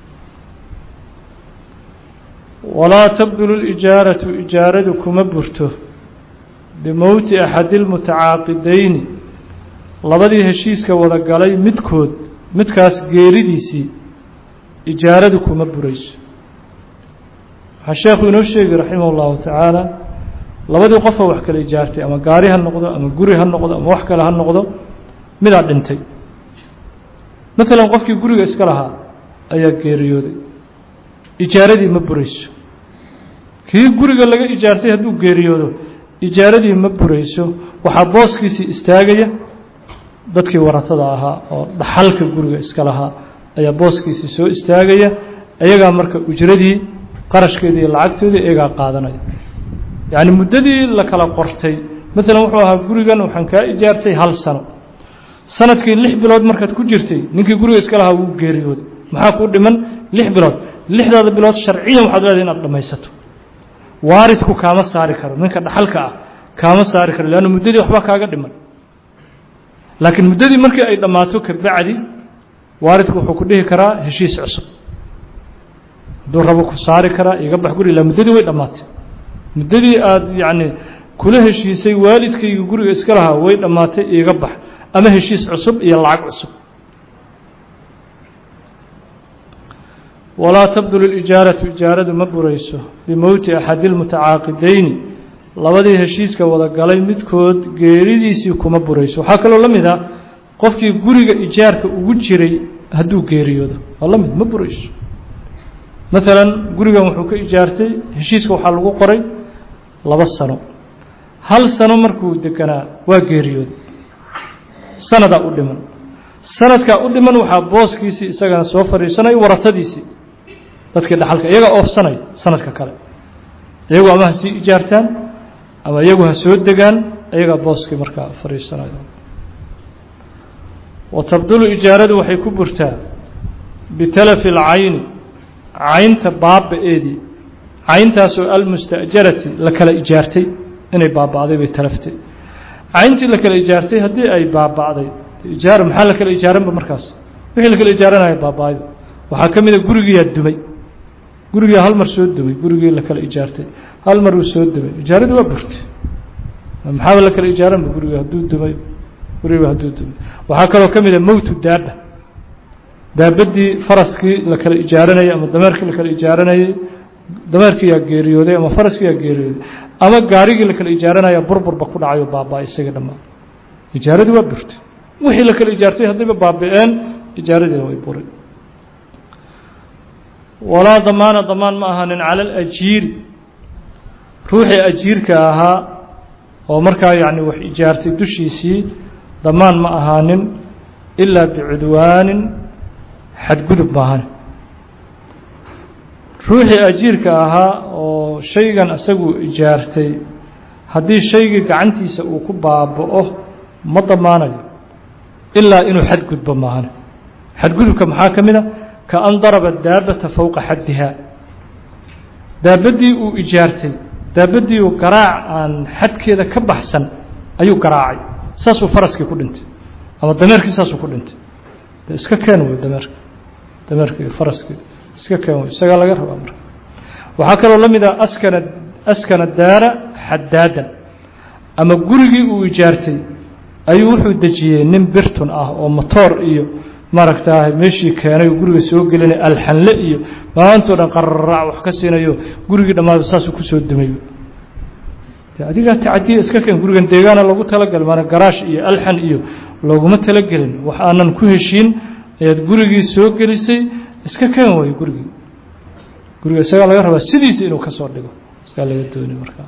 walaa tabdulu lijaaratu ijaaradu kuma burto bimowti axadi lmutacaaqidayni labadii heshiiska wada galay midkood midkaas geeridiisii ijaaradu kuma burayso waxaa sheekhu inoo sheegi raximah اllahu tacaala labadii qofoo wax kala ijaartay ama gaari ha noqdo ama guri ha noqdo ama wax kale ha noqdo midaa dhintay maalan qofkii guriga iska lahaa ayaa geeriyooday ijaaradii ma burayso kii guriga laga ijaartay hadduu geeriyoodo ijaaradii ma burayso waxaa booskiisii istaagaya dadkii waratada ahaa oo dhaxalka guriga iska lahaa ayaa booskiisii soo istaagaya iyagaa marka ujradii qarashkeedii iyo lacagtoodii iyagaa qaadanaya yacni muddadii la kala qortay maalan wuxuu ahaa gurigan waxaan kaa ijaartay hal sano sanadkii lix bilood markaad ku jirtay ninkii guriga iska lahaa wuu geeriyooday maxaa kuu dhiman lix bilood lixdaada bilood sharciyan waxaad leedahay inaad dhammaysato waaridku kaama saari karo ninka dhaxalka ah kaama saari karo leanna muddadii waxba kaaga dhiman laakiin muddadii markii ay dhammaato kabacdi waaridku wuxuu ku dhihi karaa heshiis cusub hadduu rabo ku saari karaa iga bax guri ilaa muddadii way dhammaatay muddadii aada yacni kula heshiisay waalidkayga guriga iska lahaa way dhammaatay iiga bax ama heshiis cusub iyo lacag cusub walaa tabdulu lijaaratu ijaaradu ma burayso bimowti axadi lmutacaaqidayni labadii heshiiska wada galay midkood geeridiisii kuma burayso waxaa kaloo la mid ah qofkii guriga ijaarka ugu jiray hadduu geeriyoodo waa la mid ma burayso maalan gurigan wuxuu ka ijaartay heshiiska waxaa lagu qoray laba sano hal sano markuu deganaa waa geeriyooday sanadaa u dhiman sanadkaa u dhiman waxaa booskiisii isagana soo fadhiisanaya warasadiisii dadkii dhaxalka iyagaa oofsanaya sanadka kale iyagu ama ha sii ijaartaan ama iyagu ha soo degaan iyagaa booskii markaa fadhiisanaya wa tabdulu ijaaradu waxay ku burtaa bitalafi اlcayni caynta baaba-eedii cayntaasoo almusta'jarati la kala ijaartay inay baaba'day bay talaftay cayntii la kala ijaartay haddii ay baaba'day ijaara maxaa la kala ijaaranba markaas wixii la kala ijaaranaya baaba-ayba waxaa ka mid a gurigiiyaa dumay gurigiyaa hal mar soo dumay gurigii la kala ijaartay hal mar uu soo dumay ijaaradii waa burtay maxaaba la kala ijaaranba gurigi hadduu dumay gurigiba hadduu dumay waxaa kaloo ka mid a mowtu daaba daabadii faraskii la kala ijaaranayay ama dameerkii la kala ijaaranayay dameerkiiyaa geeriyooday ama faraskiiyaa geeriyooday ama gaarigii la kala ijaaranaya burburba ku dhacayo baaba isaga dhammaan ijaaradii waa burtay wixii la kala ijaartay haddayba baabi-een ijaaradiina way buray walaa damaana damaan ma ahaanin cala alajiiri ruuxii ajiirka ahaa oo markaa yacni wax ijaartay dushiisii damaan ma ahaanin ilaa bicudwaanin xadgudub maahan ruuxii ajiirka ahaa oo shaygan isagu ijaartay haddii shaygii gacantiisa uu ku baaba-o ma damaanayo ilaa inuu xadgudbo maahan xadgudubka maxaa ka mid a ka an daraba daabata fowqa xaddihaa daabaddii uu ijaartay daabaddii uu garaac aan xadkeeda ka baxsan ayuu garaacay saasuu faraskii ku dhintay ama dameerkii saasuu ku dhintay de iska keen wey dameerka dameerka iyo faraskii iska keen wey isagaa laga rabaa marka waxaa kaloo la mid ah askana askana daara xadaadan ama gurigii uu ijaartay ayuu wuxuu dejiyey nin birtun ah oo motoor iyo maaragtaa meeshii keenay guriga soo gelinay alxanle iyo maantoo dhan qararaac wax ka siinayo gurigii dhammaada saasuu kusoo dumay adigaa tacadiya iska keen gurigan deegaana lagu talagal maana garaash iyo alxan iyo looguma talagelin wax aanan ku heshiin ayaad gurigii soo gelisay iska keen way gurigii guriga isagaa laga rabaa sidiisa inuu ka soo dhigo iskaa laga dooni markaa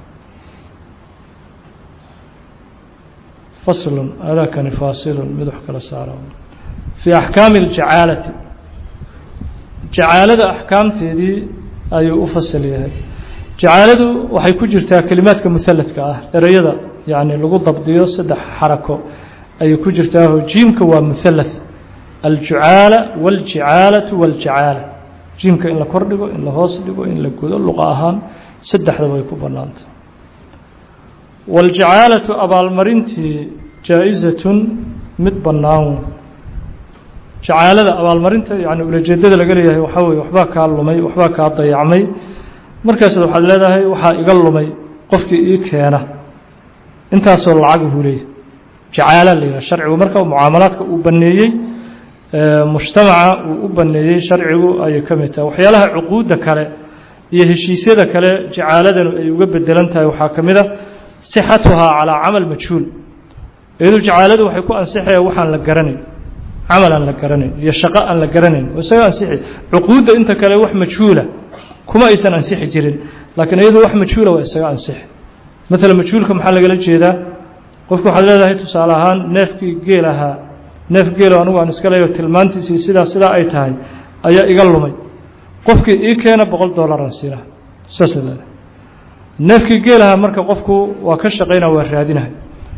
faslun adakani faasilun mid wax kala saara fii axkaami اljacaalati jacaalada axkaamteedii ayuu u fasal yahay jacaaladu waxay ku jirtaa kelimaadka muhaladka ah ereyada yani lagu dabdiyo saddex xarako ayay ku jirtaaho jiimka waa muhalath aljucaala waاljicaalatu wاljacaala jiimka in la kor dhigo in la hoos dhigo in la godo luqa ahaan saddexdaba ay ku bannaantay waاljacaalatu abaalmarintii jaa-izatun mid bannaan jacaalada abaalmarinta yani ulajeedada laga leeyahay waxaa weye waxbaa kaa lumay waxbaa kaa dayacmay markaasaad waxaad leedahay waxaa iga lumay qofkii ii keena intaasoo lacaguhu leeyahy jacaala la yidhaha sharcigu marka mucaamalaadka uu baneeyey mujtamaca uu u baneeyey sharcigu ayay ka mid tahay waxyaalaha cuquudda kale iyo heshiisyada kale jacaaladanu ay uga bedelan tahay waxaa ka mid a sixatuhaa calaa camal majhuul iyadu jacaaladu waxay ku ansixaya waxaan la garanayn camal aan la garanayn iyo shaqo aan la garanayn oo isaga ansixi cuquudda inta kale wax majhuula kuma aysan ansixi jirin laakiin iyadu wax majhuula waa isaga ansixi maalan majhuulka maxaa lagala jeedaa qofku waxaad leedahay tusaale ahaan neefkii geel ahaa neef geelo anigu aan iska leeyo tilmaantiisii sidaa sidaa ay tahay ayaa iga lumay qofkii ii keena boqol dollaran siina saasa leedahay neefkii geelahaa marka qofku waa ka shaqaynaa waa raadinahay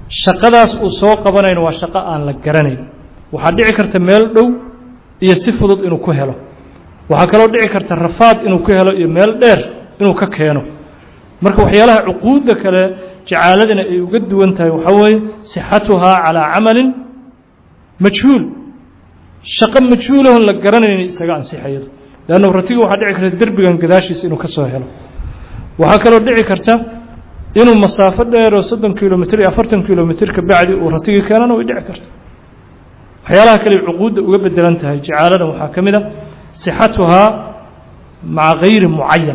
shaqadaas uu soo qabanayno waa shaqo aan la garanayn waxaa dhici karta meel dhow iyo si fudud inuu ku helo waxaa kaloo dhici karta rafaad inuu ku helo iyo meel dheer inuu ka keeno marka waxyaalaha cuquudda kale jacaaladina ay uga duwan tahay waxaa weeye sixatuhaa calaa camalin majhuul shaqo majhuulahon la garanaynin isaga ansixayado leanna ratiga waxaa dhici karta derbigan gadaashiisa inuu ka soo helo waxaa kaloo dhici karta inuu masaafo dheeroo soddon kilomitr iyo afartan kilomitr ka bacdi uu ratigii keenana way dhici karta waxyaalaha kale cuquudda uga bedelan tahay jacaaladan waxaa ka mid a sixatuhaa maca gayri mucayan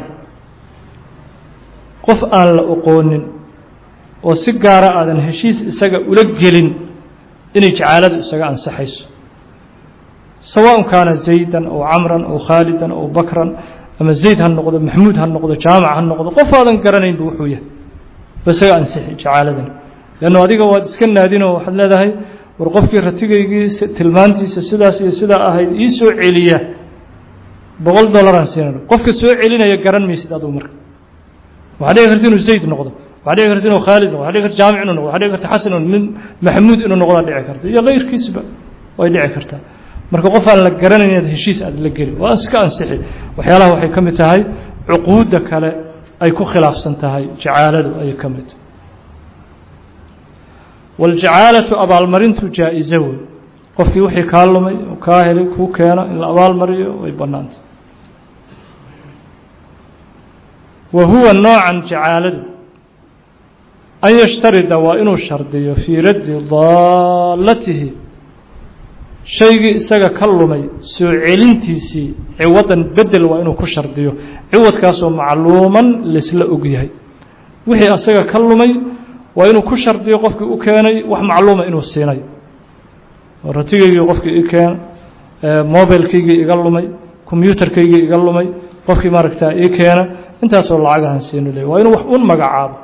qof aan la oqoonin oo si gaara aadan heshiis isaga ula gelin inay jacaaladu isaga ansaxayso sawaء kaana zaydan aw camran aw khaalidan aw bakran ama zayd ha noqdo maxmuud ha noqdo jaamac ha noqdo qof aadan garanaynba wuxuu yahay ba isaga ansixi jacaaladan leanno adiga waad iska naadinoo waxaad leedahay war qofkii ratigaygii tilmaantiisa sidaas iyo sidaa ahayd ii soo celiya boqol dollaraan siinano qofka soo celinaya garan maysid adugu marka waxaa dhici karta inuu zayd noqdo waxaa dhici karta inuu khaalid noqdo waxa dhici karta jaamic inuu noqdo waxa dhici karta xasan min maxmuud inuu noqdaa dhici karta iyo kayrkiisba way dhici kartaa marka qof aan la garanayn inaad heshiis aad la geli waa iska ansixi waxyaalaha waxay ka mid tahay cuquudda kale ay ku khilaafsan tahay jacaaladu ayay ka mid tahay waljacaalatu abaalmarintu jaa-iso wey qofkii wixii kaa lumay oo kaa helay kuu keeno in la abaalmariyo way bannaantay wa huwa noocan jacaaladu an yashtarida waa inuu shardiyo fii raddi daallatihi shaygii isaga ka lumay soo celintiisii ciwadan bedel waa inuu ku shardiyo ciwadkaasoo macluuman laisla ogyahay wixii isaga ka lumay waa inuu ku shardiyo qofkii u keenay wax macluuma inuu siinay ratigaygii qofkii i keen mobilkaygii iga lumay combyutarkaygii iga lumay qofkii maaragtaa ii keena intaasoo lacagahan siinu leey waa inuu wax un magacaabo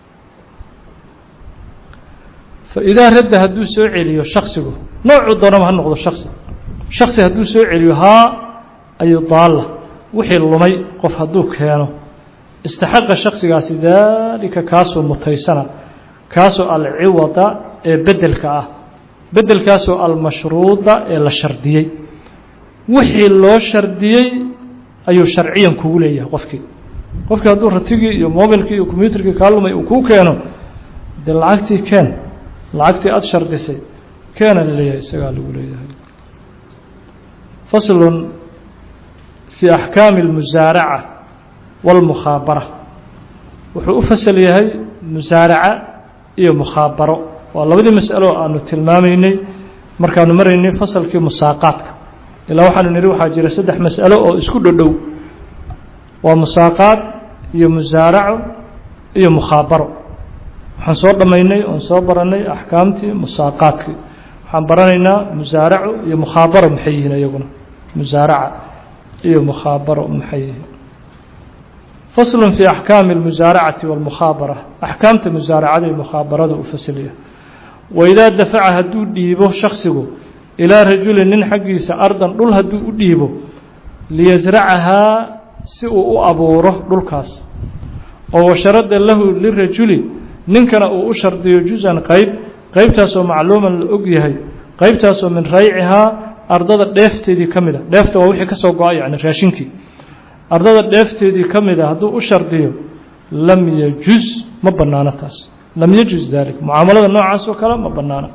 faidaa radda hadduu soo celiyo shaksigu noocuu doonaba ha noqdo shaksi shaksi hadduu soo celiyo haa ayu daalla wixii lumay qof hadduu keeno istaxaqa shaksigaasi daalika kaasoo mutaysana kaasoo alciwada ee bedelka ah bedelkaasoo almashruuda ee la shardiyey wixii loo shardiyey ayuu sharciyan kugu leeyahay qofkii qofkii hadduu ratigii iyo mobilkii iyo combyutarkii kaa lumay uu kuu keeno dee lacagtii keen lacagtii aada shardisay keena la leeyahay isagaa lagu leeyahay faslun fii axkaami اlmusaaraca wاlmukhaabara wuxuu u fasal yahay musaaraca iyo mukhaabaro waa labadii mas'alo aanu tilmaamaynay markaanu maraynay fasalkii musaaqaadka ilaa waxaanu nihi waxaa jira saddex mas'alo oo isku dhodhow waa musaaqaad iyo musaaraco iyo mukhaabaro waxaan soo dhammaynay oon soo baranay axkaamtii musaaqaadkii waxaan baranaynaa musaaraco iyo mukhaabaro maxay yihiin iyaguna musaaraca iyo mukhaabaro maxay yihiin faslu fii axkaami اlmusaaracati wاlmukhaabara axkaamta musaaracada iyo mukhaabarada u fasiliya waidaa dafaca hadduu dhiibo shaksigu ilaa rajulin nin xaggiisa ardan dhul hadduu u dhiibo liyasracahaa si uu u abuuro dhulkaas oo washarada lahu lirajuli ninkana uu u shardiyo juz-an qeyb qeybtaasoo macluuman la og yahay qeybtaasoo min raycihaa ardada dheefteedii ka mid a dheefta waa wixii ka soo go-a yani raashinkii ardada dheefteedii ka mid a hadduu u shardiyo lam yajuz ma bannaano taas lam yajuz dalik mucaamalada noocaas oo kale ma bannaano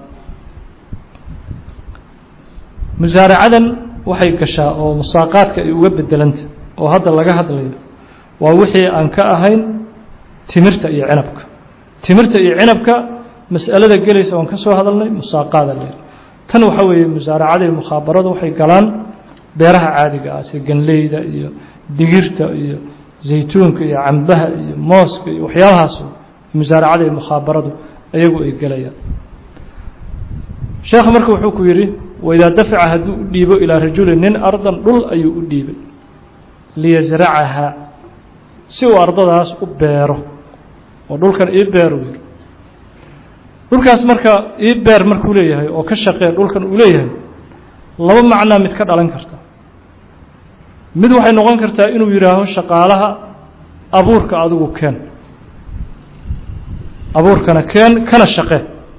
musaaracadan waxay gashaa oo musaaqaadka ay uga bedelanta oo hadda laga hadlayo waa wixii aan ka ahayn timirta iyo cinabka timirta iyo cinabka mas'alada gelaysa oon ka soo hadalnay musaaqaada leer tan waxaa weeye musaaracada iyo mukhaabaradu waxay galaan beeraha caadiga ah sida ganleyda iyo digirta iyo zaytuunka iyo cambaha iyo mooska iyo waxyaabahaas musaaracada iyo mukhaabaradu ayagu ay gelayaan sheekh marka wuxuu ku yidhi waidaa dafaca hadduu u dhiibo ilaa rajulin nin ardan dhul ayuu u dhiibay liyasracahaa si uu ardadaas u beero oo dhulkan ii beer uu yidhi dhulkaas marka ii beer markuu leeyahay oo ka shaqee dhulkan uu leeyahay laba macnaa mid ka dhalan karta mid waxay noqon kartaa inuu yidhaaho shaqaalaha abuurka adigu keen abuurkana keen kana shaqe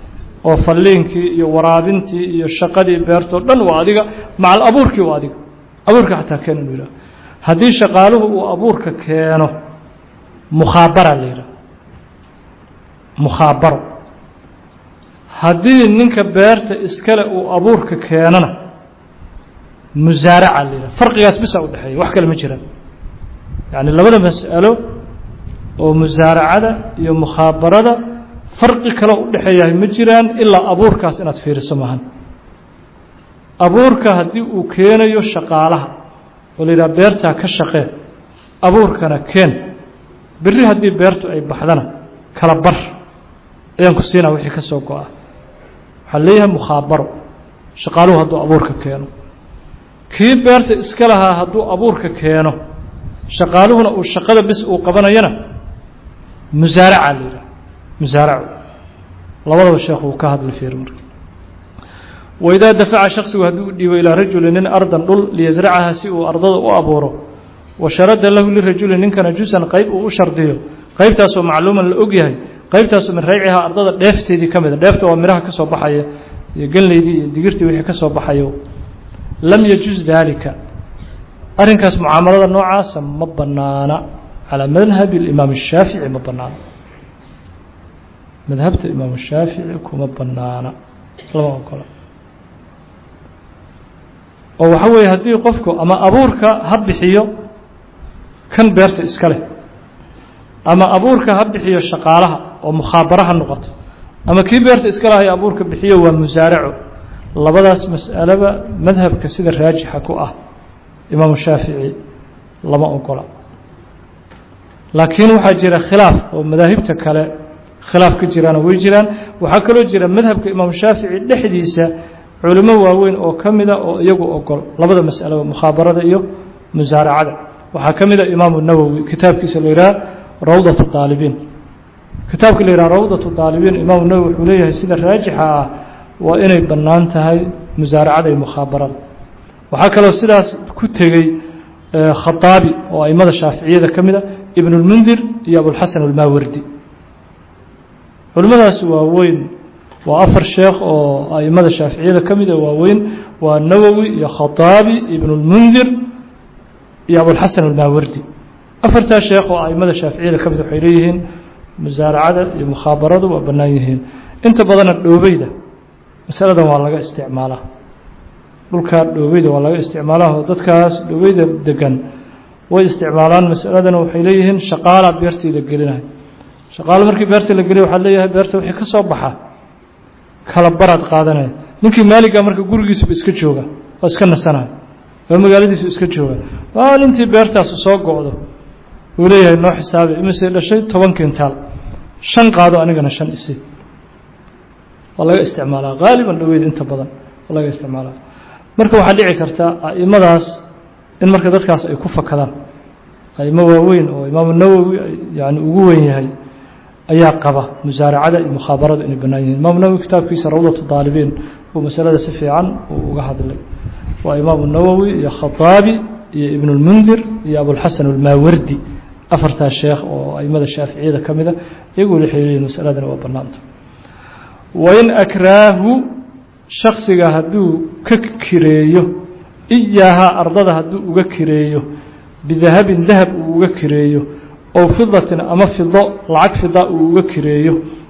oo falliinkii iyo waraabintii iyo shaqadii beertoo dhan waa adiga macal abuurkii waa adiga abuurka xataa keen inuu yidhaho haddii shaqaaluhu uu abuurka keeno mukhaabara la yidhaha mukhaabaro haddii ninka beerta iskale uu abuurka keenona musaaraca la yidhaha farqigaas bisa u dhexeeya wax kale ma jiraan yacni labada mas'alo oo musaaracada iyo mukhaabarada farqi kaloo u dhexeeyahay ma jiraan ilaa abuurkaas inaad fiiriso maahan abuurka haddii uu keenayo shaqaalaha oo la yidhaha beertaa ka shaqee abuurkana keen berri haddii beertu ay baxdana kala bar ayaan ku siinaa wixii ka soo go-a waxaa leeyahay mukhaabaro shaqaaluhu hadduu abuurka keeno kii beerta iska lahaa hadduu abuurka keeno shaqaaluhuna uu shaqada bis uu qabanayana musaaraca la yidhaha musaaracu labadaba sheekhu uu ka hadla fiir marka waidaa dafaca shaksigu hadduu u dhiibo ilaa rajuli nin ardan dhul liyasracaha si uu ardada u abuuro wa sharada lahu lirajuli ninkana jusan qayb uu u shardiyo qaybtaasoo macluuman la og yahay qaybtaasoo min raycihaa ardada dheefteedii ka mida dheefta waa miraha ka soo baxaya iyo ganleydii iyo digirtii wixii ka soo baxayo lam yajuz daalika arrinkaas mucaamalada noocaasa ma banaana calaa madhabi imaam الshaafici ma banaana madhabta imaam الshaafici kuma banaana lama ogola oo waxa weeye haddii qofku ama abuurka ha bixiyo kan beerta iska leh ama abuurka ha bixiyo shaqaalaha oo mukhaabaro ha noqoto ama kii beerta iska lahay abuurka bixiyo waa musaaraco labadaas mas'alaba madhabka sida raajixa ku ah imaamu shaafici lama ogola laakiin waxaa jira khilaaf oo madaahibta kale khilaaf ka jiraana way jiraan waxaa kaloo jira madhabka imaamu shaafici dhexdiisa culimo waaweyn oo ka mida oo iyagu ogol labada mas'alaba mukhaabarada iyo musaaracada waxaa ka mida imaamu nawowi kitaabkiisa la yidhaha rawdat daalibiin kitaabka la yidhaha rawdat daalibiin imaamu nawowi wuxuu leeyahay sida raajixa ah waa inay bannaan tahay musaaracada iyo mukhaabarada waxaa kaloo sidaas ku tegey khaaabi oo aimada shaaficiyada ka mida ibn اlmundir iyo abulxasan almaawardi culimmadaas waaweyn waa afar sheekh oo aimada shaaficiyada ka mida waaweyn waa nawowi iyo khaaabi ibn اlmundir iyo abulxasan almaawardi afartaa sheekh oo aimada shaaficiyada ka mid waxay leeyihiin musaaracada iyo mukhaabaradu waa bannaan yihiin inta badana dhoobeyda masaladan waa laga isticmaalaa dhulkaa dhoobeyda waa laga isticmaalaa oo dadkaas dhoobeyda degan way isticmaalaan masaladana waxay leeyihiin shaqaalaa beertii la gelinayo shaqaalo markii beerta la geliya waxaa leeyahay beerta wixii ka soo baxa kala baraad qaadanaya ninkii maaliga marka gurigiisuba iska jooga waa iska nasanaya oo magaaladiisu iska jooga maalintii beertaasu soo go-do uu leeyahay noo xisaabi imise dhashay toban kintaal shan qaado anigana shan isi waa laga isticmaalaa haaliban dhaweyd inta badan waa laga isticmaalaa marka waxaa dhici karta aimadaas in marka dadkaas ay ku fakadaan aimo waaweyn oo imaamu nawowi yani ugu weyn yahay ayaa qaba musaaracada iyo mukhaabarada inay bannaan yihin imaamu nawowi kitaabkiisa rawdatu daalibiin uu masalada si fiican uu uga hadlay waa imaamu nawowi iyo khaaabi iyo ibn اlmundir iyo abulxasan almaawardi afartaa sheekh oo aimada shaaficiyada ka mida iyagu waxay leeyihin masaladana waa bannaanta wain akraahu shaksiga hadduu ka kireeyo iyaahaa ardada hadduu uga kireeyo bidahabin dahab uu uga kireeyo ow fidatin ama fido lacag fida uu uga kireeyo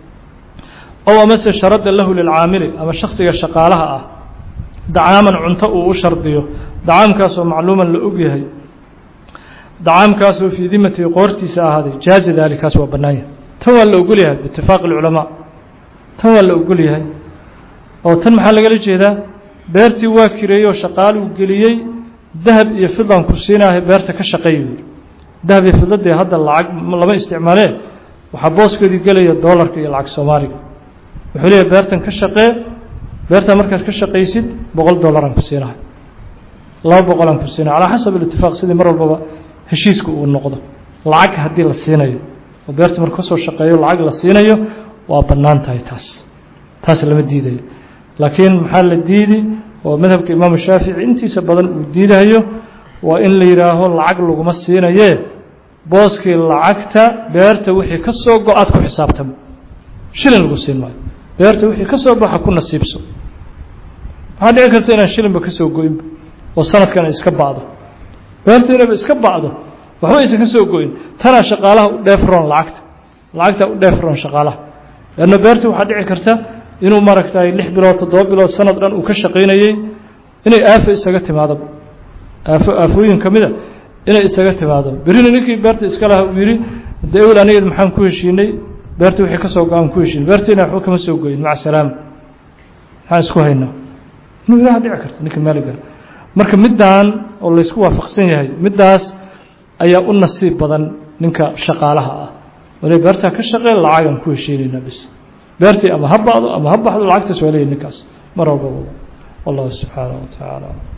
ow amase sharada lahu lilcaamili ama shaksiga shaqaalaha ah dacaaman cunto uu u shardiyo dacaamkaasoo macluuman la og yahay dacaamkaasoo fii dimatii qoortiisa ahaaday jaaza daalikaas waa bannaan yahay tan waa la ogol yahay biitifaaqi اlculamaa tan waa la ogol yahay oo tan maxaa lagala jeedaa beertii waa kireeyey oo shaqaaluu geliyey dahab iyo fidan ku siinaahay beerta ka shaqeey yidhi dahab iyo fidadee hadda lacag lama isticmaalee waxaa booskeedii gelaya doolarka iyo lacag soomaaliga wuxuu leeyahay beertan ka shaqee beertan markaad ka shaqaysid boqol dollaraan ku siinahay laba boqolaan ku siinahay calaa xasab alitifaaq sidii mar walbaba heshiisku uu noqdo lacag haddii la siinayo oo beerta marka kasoo shaqeeyo lacag la siinayo waa bannaan tahay taas taas lama diidayo laakiin maxaa la diidi oo madhabka imaamu shaafici intiisa badan uu diidayo waa in la yidhaaho lacag laguma siinayee booskii lacagta beerta wixii ka soo go-aad ku xisaabtamo shilin lagu siin maayo beerta wixii ka soo baxa ku nasiibso waxaa dhici karta inaan shilinba ka soo goynba oo sanadkan ay iska ba'do beerta inayba iska ba'do waxba aysan ka soo goyn tanaa shaqaalaha u dheefroon lacagta lacagtaa u dheefroon shaqaalaha leanna beerta waxaa dhici karta inuu maaragtay lix bilood toddoba bilood sanad dhan uu ka shaqaynayey inay aafo isaga timaado aafo aafooyin ka mida inay isaga timaado berrina ninkii beerta iska laha uu yidhi de ewel anigeed maxaan ku heshiinay beerta wixii ka soo go-aan ku heshiinay beertiina waxba kama soo goyin maca salaama maxaan isku haynaa inuu ilaha dhici karta ninka maaliga marka middaan oo laysku waafaqsan yahay middaas ayaa u nasiib badan ninka shaqaalaha ah wali beertaa ka shaqeen lacagaan ku heshiinaynaa bis beertii ama ha ba'do ama ha baxdo lacagtaas waa leeyahy ninkaas mar walba wado wallahu subxaanaه wa tacaala